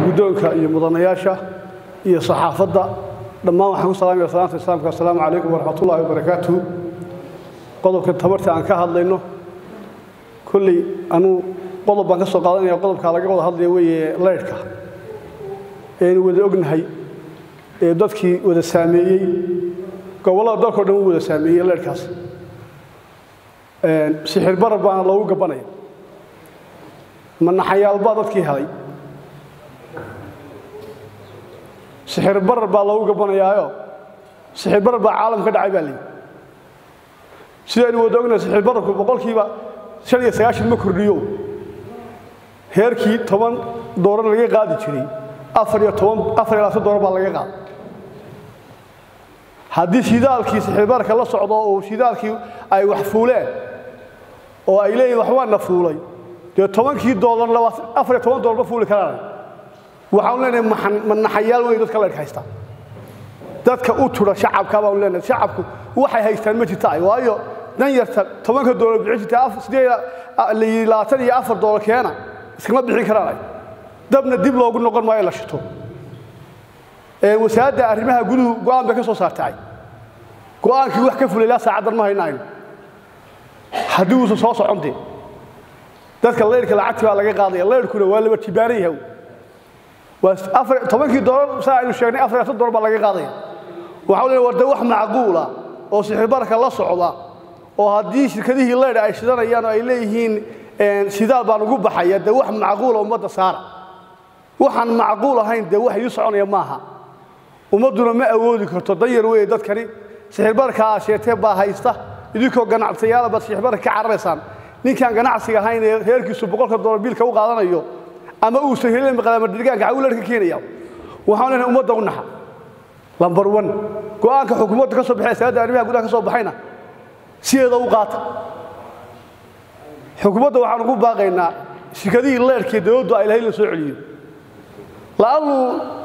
guddoonka iyo mudanayaasha iyo saxaafadda dhammaan waxaan ku salaamaya salaanta islaamka assalaamu calaykum waraxmatullaahi wabarakaatuhu qodobka tabarta aan ka hadlayno kolley anuu qodob baan ka soo qaadanaya qodobkaa laga wada hadlaya weeye leyrhka eenu wada ognahay ee dadkii wada saameeyey gobollada dalkao dhan u wada saameeyey leyrhkaas sixir barar baana loogu gabanaya manaxayaalbaa dadkii helay sixir barar baa loogu gabanayaayo sixir barar baa caalam ka dhacay baa leeyihi sidaynu wada ognahay sixir bararku boqolkiiba shan iyo sagaashan ma kordhiyo heerkii toban doolar laga qaadi jiray afar iyo toban afar iyo labaatan doolar baa laga qaada haddii shidaalkii sixirbararka la socdo oo shidaalkii ay wax fuuleen oo ay leeyihin wax waana fuulay dee tobankii doolar afar iyo toban doolar ma fuuli karaan waxaanu leenahay manaxayaal wey dadka leyrhka haysta dadka u tura shacabka baanu leenahay shacabku waxay haystaan ma jirta ay waayo dan yarta tobanka doolar bixin jirta sideed labaatan iyo afar doolar keena iskama bixin karaan ay dabna dib loogu noqon maayo la shito wasaaradda arrimaha guduhu go'aan bay ka soo saartay go'aankii wax ka fulay ilaa saacaddan ma haynayno haddii uusan soo soconte dadka leyrhka lacagti baa laga qaadaya leyrhkuna waa laba tibaaran yahay tobankii doolar saa aynu sheegnay afar iyo doolar baa laga qaadaya waxaa leeyahay warde wax macquula oo sixirbararka la socda oo haddii shirkadihii leydh ay shidanayaan oo ay leeyihiin shidaal baan ugu baxaya dee wax macquula ummadda saara waxaan macquul ahayn dee wax ii soconaya maaha ummadduna ma awoodi karto danyar weeye dadkani sixirbararka aad sheegtee baa haysta idinkoo ganacsayaala baad sixirbararka ka cararaysaan ninkaan ganacsiga ahayn ee reerkiisu boqolka doolar biilka u qaadanayo ama uusan helin maqlaamadirgaanka xawuu leerka keenaya waxaan leenahay ummadda u naxa lambar one go'aanka xukuumadda ka soo baxay saadda arrimaha gudaha ka soo baxayna sideeda u qaata xukuumadda waxaan ugu baaqaynaa shirkadihii leerhkii dowladdu ay lahayd la soo celiyo la'annu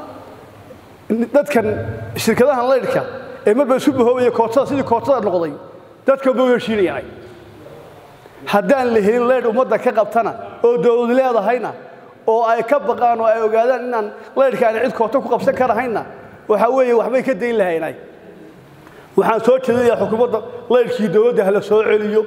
dadkan shirkadahan leyrhka ee marba isu bahoobaya kootada sidii kootada noqday dadka ma heshiinayaan haddaan la helin leyrh ummadda ka qabtana oo dowladu leedahayna oo ay ka baqaan oo ay ogaadaan inaan leyrhka aan cid koota ku qabsan karahayna waxaa weeye waxbay ka dayn lahaynay waxaan soo jeedinayaa xukuumadda leyrhkii dowladda hala soo celiyo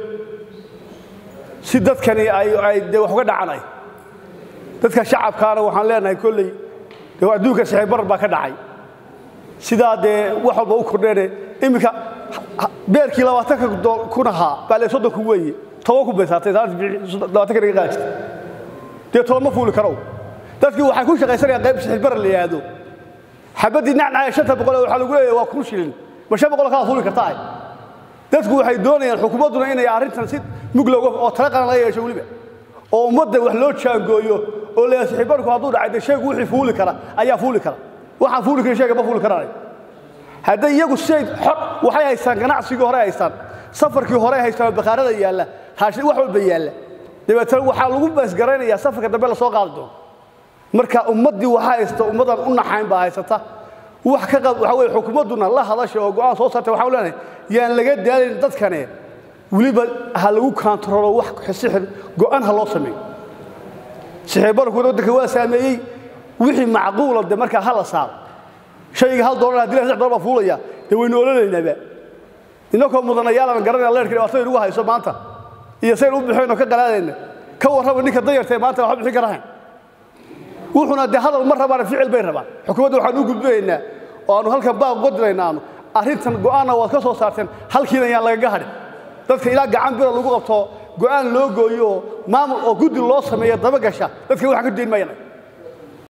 si dadkani ay dee wax uga dhacanay dadka shacabkaana waxaan leenahay kolley dee adduunka sixir barar baa ka dhacay sidaa dee wax walba u kordheene iminka beerkii labaatanka kun ahaa baa lee soddon kun weeye toban kun bay saartay labaatanka naga qaadi jirta dee toban ma fuuli karow dadkii waxay ku shaqaysanayaan qayb sixir barar la yidhaahdo xabaddii nacnacaya shanta boqol waxaa lagu leeyahay waa kun shilin ma shan boqol kala fuuli kartaa dadku waxay doonayaan xukuumadduna inay arrintan si mug looga oo tala qaran laga yeesho weliba oo ummadda wax loo jaangooyo oo leeyahay sixirbarku hadduu dhacay dee sheegu wixii fuuli kara ayaa fuuli kara waxaan fuuli karin sheega ma fuuli karaan hadday iyagu siday xor waxay haystaan ganacsigii hore haystaan safarkii hore haystaan oo bakhaarada yaalla haashin wax walba yaalla dabeetana waxaa lagu baasgaraynayaa safarka dambe la soo qaadi doono marka ummaddii waxa haysta ummaddan u naxayn baa haysata wax ka qab waxa weeye xukuumadduna la hadashay oo go'aan soo saartay waxaan leenahay yaan laga daalin dadkane weliba ha lagu kaantaroolo wax sixir go'aan ha loo sameeyo sixir barku waddanka waa saameeyey wixii macquula de markaa ha la saaro shayga hal doolar haddii saddex doolar baa fuulaya dee waynu ololeynaaba innakoo mudanayaalan garanaya leerka dhibaatada inugu hayso maanta iyo sayn u bixinoo ka qalaadayna ka warraba ninka dayartee maanta waxba bixin karahayn wuxuuna dee hadal ma rabaan ficil bay rabaan xukuumadda waxaan u gudbinaynaa oo aanu halkan baaq uga diraynaa aanu arrintan go'aanna waad ka soo saarteen halkiina yaan lagaga hadhin dadka ilaa gacan bira lagu qabto go'aan loo gooyo oo maamul oo guddi loo sameeyo dabagasha dadka waxaan ka dayn maayana